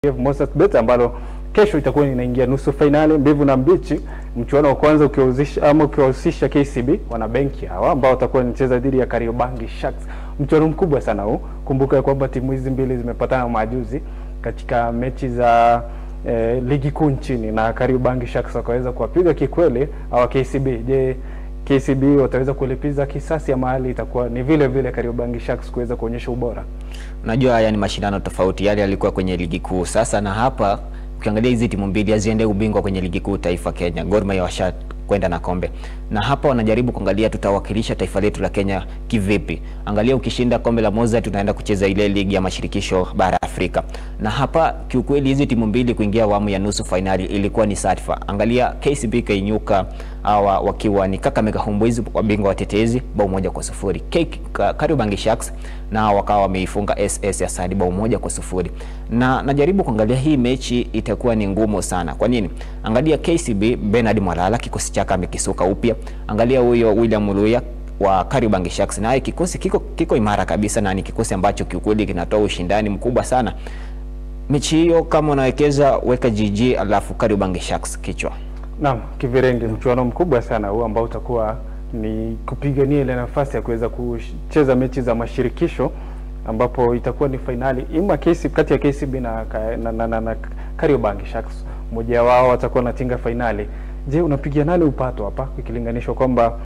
FKF Moses Bet ambalo kesho itakuwa inaingia nusu fainali mbivu na mbichi. Mchuano wa kwanza ukiwahusisha ama ukiwahusisha KCB wana benki hawa ambao watakuwa wanacheza dhidi ya Kariobangi Sharks. Mchuano mkubwa sana huu. Kumbuka ya kwamba timu hizi mbili zimepatana majuzi katika mechi za eh, ligi kuu nchini na Kariobangi Sharks wakaweza kuwapiga kikweli hawa KCB. Je, KCB wataweza kulipiza kisasi ya mahali itakuwa ni vile vile Kariobangi Sharks kuweza kuonyesha ubora? Unajua haya ni mashindano tofauti, yale yalikuwa kwenye ligi kuu sasa, na hapa ukiangalia hizi timu mbili haziende ubingwa kwenye ligi kuu taifa Kenya. Gor Mahia washa kwenda na kombe, na hapa wanajaribu kuangalia tutawakilisha taifa letu la Kenya kivipi. Angalia, ukishinda kombe la Moza tunaenda kucheza ile ligi ya mashirikisho bara Afrika, na hapa kiukweli hizi timu mbili kuingia awamu ya nusu fainali ilikuwa ni sadfa. Angalia KCB kainyuka hawa wakiwa ni Kakamega Homeboyz wabingwa watetezi bao moja kwa sufuri. K- Ka- Kariobangi Sharks na wakawa wameifunga SS ya Sadi bao moja kwa sufuri. Na najaribu kuangalia hii mechi itakuwa ni ngumu sana. Kwa nini? Angalia KCB Bernard Mwalala kikosi chake amekisuka upya. Angalia huyo William Luya wa Kariobangi Sharks naye kikosi kiko, kiko imara kabisa na ni kikosi ambacho kiukweli kinatoa ushindani mkubwa sana. Mechi hiyo kama unawekeza weka GG alafu Kariobangi Sharks kichwa. Naam, Kivirenge, mchuano mkubwa sana huu ambao utakuwa ni kupigania ile nafasi ya kuweza kucheza mechi za mashirikisho ambapo itakuwa ni fainali ima KCB, kati ya KCB na, ka- na, na, na, na Kariobangi Sharks. Mmoja wao watakuwa natinga fainali. Je, unapigia nani upato hapa ikilinganishwa kwamba